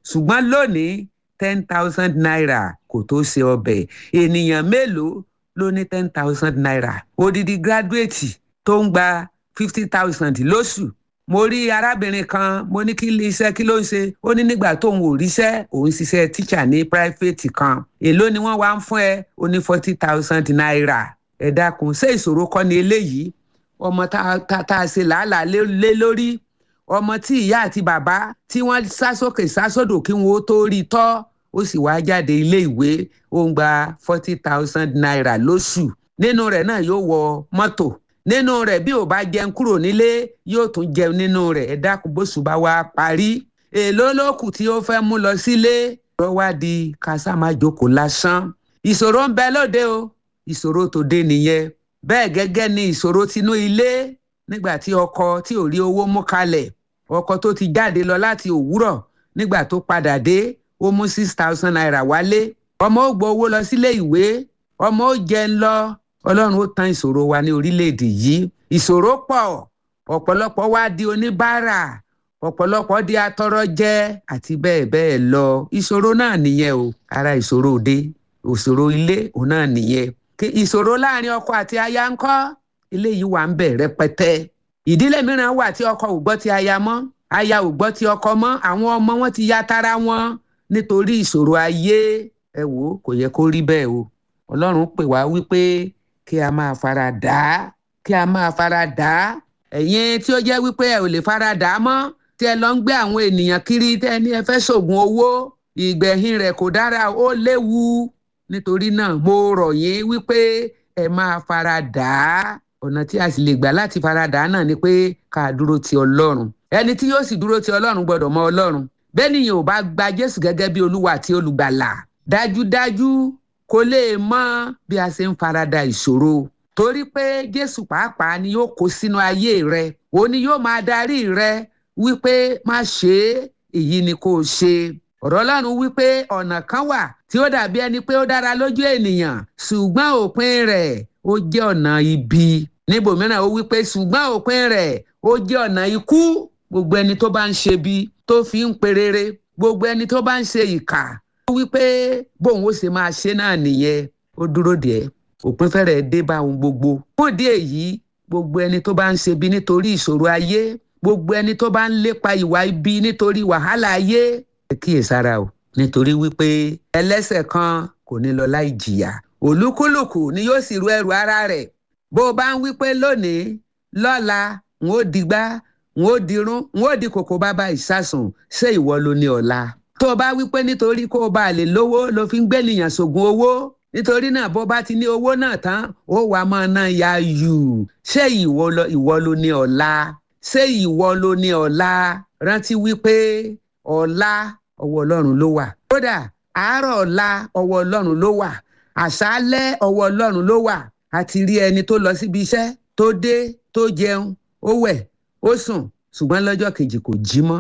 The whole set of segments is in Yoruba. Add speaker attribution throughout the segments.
Speaker 1: ṣùgbọ́n lónìí ten thousand naira kò tó ṣe ọbẹ̀ ènìyàn mélòó ló ní ten thousand naira odidi gírádùétì tó ń gba fifty thousand lóṣù mo rí arábìnrin kan mo ní kí iṣẹ́ kí ló ń ṣe ó ní nígbà tóun ò ríṣẹ́ òun ṣiṣẹ́ tíṣà ní píráfẹ́tì kan èló ni wọ́n wá ń fún ẹ ó ní forty thousand naira ẹ dákun ṣé ìṣòro kọ́ ni eléyìí ọmọ tá a ṣe làálàá lé lórí ọmọ tí ìyá àti bàbá tí wọ́n sá sókè sá sódò kí wọ́n ó tó rí tọ́ ó sì wá jáde ilé ìwé ó ń gba forty thousand naira lóṣù nínú rẹ̀ náà yóò wọ mọ́tò nínú rẹ̀ bí ò bá jẹun kúrò nílé yóò tún jẹun nínú rẹ̀ ẹ dákun bóṣù bá wá parí èló lókù tí ó fẹ́ mú lọ sílé lọ wá di kásámájókòó lásán ìṣòro ń bẹ lóde o ìṣòro tòde nìyẹn bẹ́ẹ̀ gẹ́gẹ́ ni ìṣòro tinú ilé nígbà tí ọkọ tí ò rí owó mú kalẹ̀ ọkọ tó ti jáde lọ láti òwúrọ̀ nígbà tó padà dé ó mú six thousand naira wálé ọmọ ó gbọ́ owó lọ sílé ìwé ọmọ ó jẹun lọ ọlọ́run ó tán ìṣòro wa ní orílẹ̀-èdè yìí ìṣòro pọ̀ ọ̀pọ̀lọpọ̀ wá di oníbàárà ọ̀pọ̀lọpọ̀ di atọrọjẹ àti bẹ́ẹ̀ bẹ́ẹ̀ lọ ìṣòro náà nìyẹn o ara ìṣòro òde ìṣòro ilé òun náà nìyẹn ìṣòro láàrin ọkọ àti aya ń kọ́ eléyìí wà ń bẹ̀ rẹpẹtẹ ìdílé mìíràn wà tí ọkọ ò gbọ́ ti aya mọ́ aya ò gbọ́ ti ọkọ mọ́ àwọn ọmọ wọn ti ya tara wọn nítorí ìṣòro ayé ẹ wò ó kò yẹ kó rí bẹ́ẹ̀ o ọlọ́run pè wá wípé kí a máa fara dà á kí a máa fara dà á ẹ̀yin tí ó jẹ́ wípé ẹ ò lè fara dà á mọ́ tí ẹ lọ ń gbé àwọn ènìyàn kiri tẹ́ ẹ ní ẹ fẹ́ ṣògùn owó ìgbẹ̀yìn rẹ̀ kò dára ó léwu nítorí náà mo rọ̀ yín wípé ẹ máa fara dà á ọ̀nà tí a sì lè gbà láti fara dà á náà ni pé ká dúró ti ọlọ́run ẹni tí yóò sì dúró ti ọlọ́run gbọ́dọ̀ mọ ọlọ́run bẹ́ẹ̀ nìyẹn ò bá gba jésù gẹ́gẹ́ bí olúwa àti olùgbàlà dájúdájú kò lè mọ bí a ṣe ń farada ìṣòro torí pé jésù pàápàá ni yóò kó sínú ayé rẹ òun ni yóò máa darí rẹ wípé má ṣe é èyí ni kò ṣe ọ̀rọ̀ ọlọ́run wípé ọ̀nà kan wà tí ó dàbí ẹni pé ó dára lójú ènìyàn ṣùgbọ́n òpin rẹ̀ ó jẹ́ ọ̀nà ibi níbòmíràn ó wípé ṣùgbọ́n òpin rẹ̀ ó jẹ́ ọ̀nà ikú gbogbo ẹni tó bá ń ṣe bí tó fi ń perere gbogbo ẹni tó bá ń ṣe ìkà ó wípé bóun ó ṣe máa ṣe náà nìyẹn ó dúró díẹ̀ òpin fẹ́rẹ̀ dé bá ohun gbogbo fún ìdí èyí gbogbo ẹni tó bá ń ṣe bí nítorí ìṣòro ayé gbogbo ẹni tó bá ń lépa ìwà ibi nítorí wàhálà ayé ẹ kíyèsára o nítorí wípé ẹlẹ́ṣẹ̀ kan kò ní lọ láì jìyà olúkúlùkù ni yóò sì ru ẹrù ara rẹ̀ bó o bá ń wípé lónìí lọ́la n ó digbá n ó dirún n ó di kòkó bàbá ìsásùn ṣé ìwọ ló ní ọ̀la tó o bá wípé nítorí kó o bá lè lówó ló fi ń gbẹ́nìyàn ṣògùn owó nítorí náà bó bá ti ní owó náà tán ó wàá máa ná ya yù ṣé ìwọ ló ní ọ̀la ṣé ìwọ ló ní ọ̀la rántí wípé ọ̀la ọwọ́ ọlọ́run ló wà kódà àárọ̀ ọ̀la ọwọ́ ọlọ́run ló wà àṣálẹ́ ọwọ́ ọlọ́run ló wà àti rí ẹni tó lọ síbi iṣẹ́ tó dé tó jẹun ó wẹ̀ ó sùn ṣùgbọ́n lọ́jọ́ kejì kò jí mọ́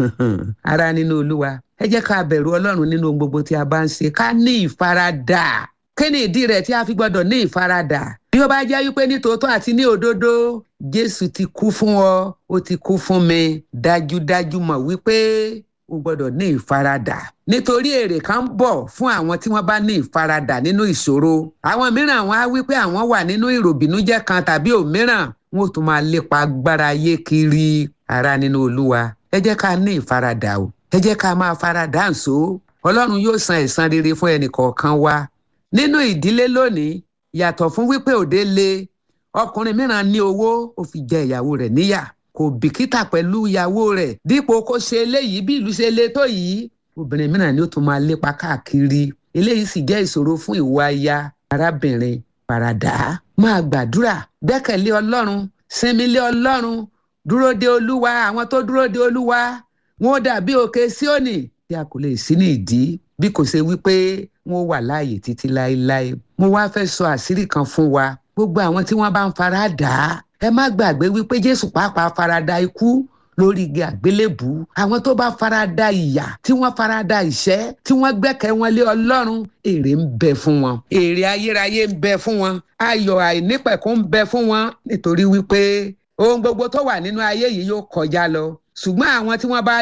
Speaker 1: ara nínú olúwa ẹ jẹ́ ká bẹ̀rù ọlọ́run nínú ohun gbogbo tí a bá ń ṣe ká ní ìfaradà kí ni ìdí rẹ̀ tí a fi gbọ́dọ̀ ní ìfaradà bí ó bá jẹ́ wípé ní tòótọ́ àti ní òdodo jésù ti kú fún ọ ó ti kú fún mi dájúdájú mọ̀ wípé o gbọ́dọ̀ ní ìfaradà nítorí èrè kan ń bọ̀ fún àwọn tí wọ́n bá ní ìfaradà nínú ìṣòro àwọn mìíràn wọn á wípé àwọn wà nínú ìròbìnújẹ́ kan tàbí òmíràn wọn ò tún máa lépa agbára ayé kiri ara nínú olúwa ẹ jẹ́ ká ní ìfaradà o ẹ jẹ́ ká máa faradà ǹso ọlọ́run yóò san ẹ̀san rere fún ẹnì kọ̀ọ̀kan wa nínú ìdílé lónìí yàtọ̀ fún wípé òde le ọkùnrin mìíràn ní owó ó fi jẹ ìyàwó rẹ̀ níyà kò bìkítà pẹ̀lú ìyàwó rẹ̀ dípò kó ṣe eléyìí bí ìlú ṣe le tó yìí obìnrin mìíràn ni ó tún máa lépa káàkiri eléyìí sì jẹ́ ìṣòro fún ìwọ aya arábìnrin faradà máa gbàdúrà gbẹ́kẹ̀lé ọlọ́run sinmi lé ọlọ́run dúró de olúwa àwọn tó dúró de olúwa wọn ó dàbí òkè síònì tí a kò lè sí ní ìdí bí kò ṣe wípé wọn ó wà láàyè títí láéláé mo wá fẹ́ sọ àṣírí kan fún wa gbogbo àwọn tí wọ́n bá ń fara dà á ẹ má gbàgbé wípé jésù pàápàá farada ikú lórí igi àgbélébù àwọn tó bá farada ìyà tí wọ́n farada ìṣẹ́ tí wọ́n gbẹ́kẹ̀ wọn lé ọlọ́run èrè ń bẹ fún wọn èrè ayérayé ń bẹ fún wọn ayọ̀ àìnípẹ̀kún ń bẹ fún wọn nítorí wípé ohun gbogbo tó wà nínú ayé yìí yóò kọjá lọ ṣùgbọ́n àwọn tí wọ́n bá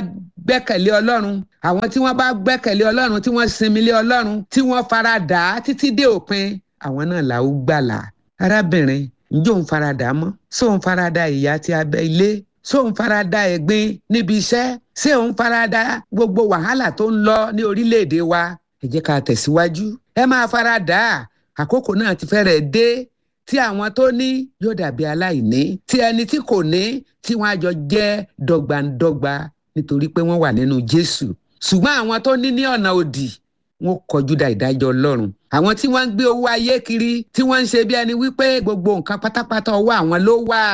Speaker 1: gbẹ́kẹ̀lé ọlọ́run àwọn tí wọ́n bá gbẹ́kẹ̀lé ọlọ́run tí wọ́n sinmi lé ọlọ́run tí wọ́n fara dà á títí dé òpin àwọn náà là ó gbàlà arábìnrin ǹjẹ́ òun fara dà á mọ́ ṣé òun fara da ìyà tí abẹ́ ilé ṣé òun fara da ẹ̀gbin níbi iṣẹ́ ṣé òun fara da gbogbo wàhálà tó ń lọ ní orílẹ̀-èdè wa ẹ jẹ́ ká tẹ̀síwájú ẹ máa fara dà á àkókò náà ti fẹ́rẹ̀ dé tí àwọn tó ní yóò dàbí aláìní tí ẹni tí kò ní tí wọ́n á jọ jẹ́ dọ́gbandọ́gba nítorí pé wọ́n wà nínú Jésù ṣùgbọ́n àwọn tó ní ní ọ̀nà òdì wọn kọjú da ìdájọ́ Ọlọ́run àwọn tí wọ́n ń gbé owó ayé kiri tí wọ́n ń ṣe bí ẹni wípé gbogbo nǹkan pátápátá ọwọ́ àwọn ló wà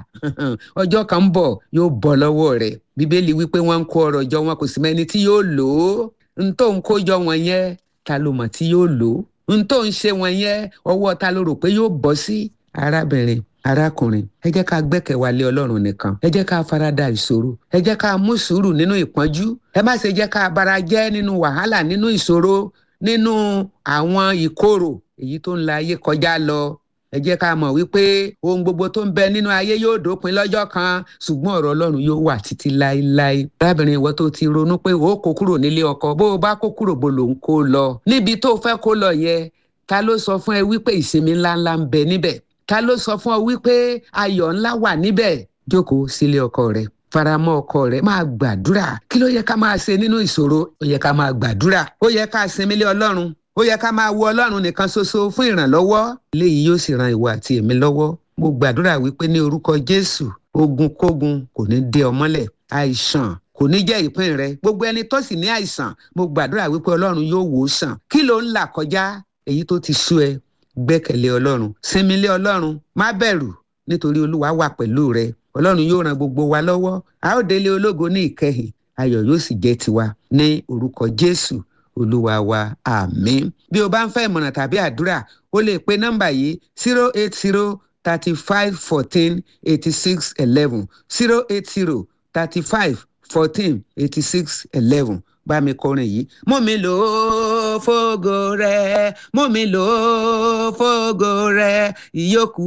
Speaker 1: ọjọ́ kan ń bọ̀ yóò bọ́ lọ́wọ́ rẹ̀ Bíbélì wípé wọ́n ń kó ọrọ̀ jọ wọn kò sì mẹ́ni tí yóò lò ó n tó ń kó jọ wọn yẹn ta ló mọ̀ tí yóò lò ó n tó ń ṣe wọn yẹn ọwọ́ ta ló rò pé yóò bọ́ sí arábìnrin arákùnrin ẹ jẹ́ ká gbẹ́kẹ̀ wa lé ọlọ́run nìkan ẹ jẹ́ ká farada ìṣòro ẹ jẹ́ ká mú sùúrù nínú ìpọ́njú ẹ má ṣe jẹ́ ká bara jẹ́ nínú wàhálà nínú ìṣòro nínú àwọn ìkorò èyí tó ń la ayé kọjá lọ ẹ jẹ́ ká mọ̀ wípé ohun gbogbo tó ń bẹ nínú ayé yóò dópin lọ́jọ́ kan ṣùgbọ́n ọ̀rọ̀ ọlọ́run yóò wà títí láéláé arábìnrin ìwọ tó ti ronú pé ó kó kúrò nílé ọkọ bó o bá kó kúrò bó lòun kó lọ níbi tó fẹ́ kó lọ yẹn ta ló sọ fún ẹ wípé ìsinmi ńláńlá ń bẹ níbẹ̀ ta ló sọ fún ọ wípé ayọ̀ ńlá wà níbẹ̀ jókòó sílé ọkọ rẹ faramọ́ ọkọ rẹ máa gbàdúrà kí ló yẹ ká máa ṣe nínú ìṣòro ó yẹ ká máa gbàdúrà ó yẹ ká sinmi lé ọlọ́run ó yẹ ká máa wo ọlọ́run nìkan ṣoṣo fún ìrànlọ́wọ́ eléyìí yóò sì ran ìwọ àti èmi lọ́wọ́ mo gbàdúrà wípé ní orúkọ jésù ogun kógun kò ní dé ọ mọ́lẹ̀ àìsàn kò ní jẹ́ ìpín rẹ gbogbo ẹni tó sì ní àìsàn mo gbàdúrà wípé ọlọ́run yóò wò ó sàn kí ló ń là kọjá èyí tó ti sú ẹ gbẹ́kẹ̀lé ọlọ́run sinmi lé ọlọ́run má bẹ̀rù nítorí olúwa wà pẹ̀lú rẹ ọlọ́run yóò ran gbogbo wa lọ́wọ́ a ó délé ológo ní ìkẹyìn ayọ̀ yóò sì jẹ́ tiwa ní orúkọ jésù olúwa wa àmín bí o bá ń fẹ́ ìmọ̀ràn tàbí àdúrà o lè pe nọ́mbà yìí zero eight zero thirty five fourteen eighty six eleven zero eight zero thirty five fourteen eighty six eleven bá mi kọrin yìí. mú mi lò ó fógo rẹ mú mi lò ó fógo rẹ ìyókù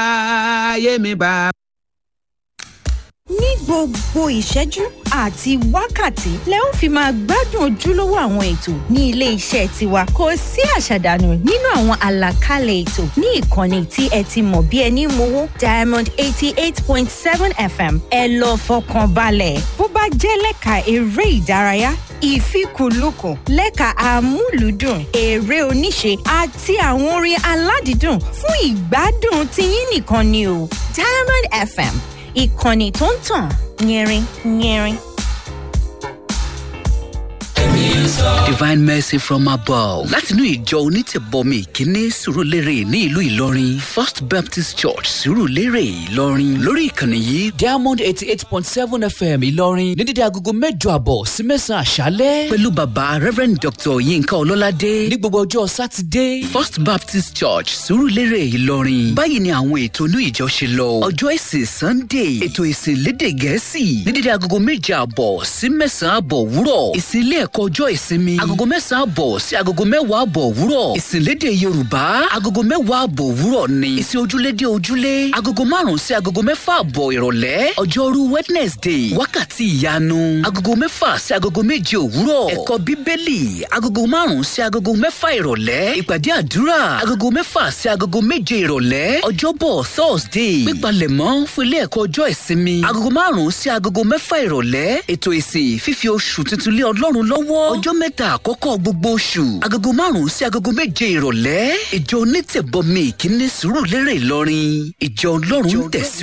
Speaker 1: ayé mi bá.
Speaker 2: ní gbogbo ìṣẹ́jú àti wákàtí lẹ ó fi máa gbádùn ojúlówó àwọn ètò ní ilé iṣẹ́ tiwa kò sí àṣàdànù nínú àwọn àlàkalẹ̀ ètò ní ìkànnì tí ẹ ti mọ̀ bí ẹni mowó diamond eighty eight point seven fm ẹ lọ fọkàn balẹ̀ bó bá jẹ́ lẹ́ka eré ìdárayá ìfikùnlukùn lẹ́ka amúlùúdùn eré oníṣe àti àwọn orin aládìídùn fún ìgbádùn tiyín nìkan ni o diamond fm ìkànnì tó ń tàn yẹrin yẹrin.
Speaker 3: divine mercy from above látinú ìjọ onítẹ̀bọmi ìkíní sùrùlérè ní ìlú ìlọrin first baptist church sùrùlérè ìlọrin lórí ìkànnì yìí
Speaker 4: diamond eighty eight point seven fm ìlọrin ní dídí agogo mẹ́jọ àbọ̀ sí mẹ́sàn-án àṣálẹ́.
Speaker 3: pẹ̀lú bàbá reverend dr yinka ọlọ́ládé
Speaker 4: ní gbogbo ọjọ́ sátidé.
Speaker 3: first baptist church sùrùlérè ìlọrin báyìí ni àwọn ètò inú ìjọ ṣe lọ ọjọ́ ìsìn sunday ètò ìsìn lédè gẹ̀ẹ́sì ní dídí agogo méje àbọ̀ sí mẹ́sàn-án àbọ̀ wúrọ̀ ìsìn ilé ẹ̀kọ́ ọjọ́ ìsinmi agogo mẹ́sàn-án àbọ̀ sí agogo mẹ́wàá àbọ̀ òwúrọ̀ ìsìnlédè yorùbá agogo mẹ́wàá àbọ̀ òwúrọ̀ ni ìsìn ojúlédè ojúlé agogo márùn-ún sí agogo mẹ́fà àbọ̀ ìrọ̀lẹ́ ọjọ́rú wednesday wákàtí ìyanu agogo mẹ́fà sí agogo méje òwúrọ̀ ẹ̀kọ́ bíbélì agogo márùn-ún sí agogo mẹ́fà ìrọ̀lẹ́ ìpàdé àdúrà agogo mẹ́fà sí agogo méje ìrọ̀lẹ́ ọjọ́bọ̀ thursday pípalẹ̀mọ́ fún ilé ẹ̀kọ́ ọjọ́ ìsinmi agogo márùn-ún sí agogo mẹ́fà ìrọ̀lẹ́ ètò ìsìn fífi oṣù tuntun lé ọlọ́run lọ́wọ́ ọjọ́ mẹ́ta àkọ́kọ́ gbogbo oṣù agogo márùn-ún sí agogo méje ìrọ̀lẹ́ ìjọ onítẹ̀bọmi ìkíní sùúrù lérè ìlọrin ìjọ ọlọ́run tẹ̀síwájú.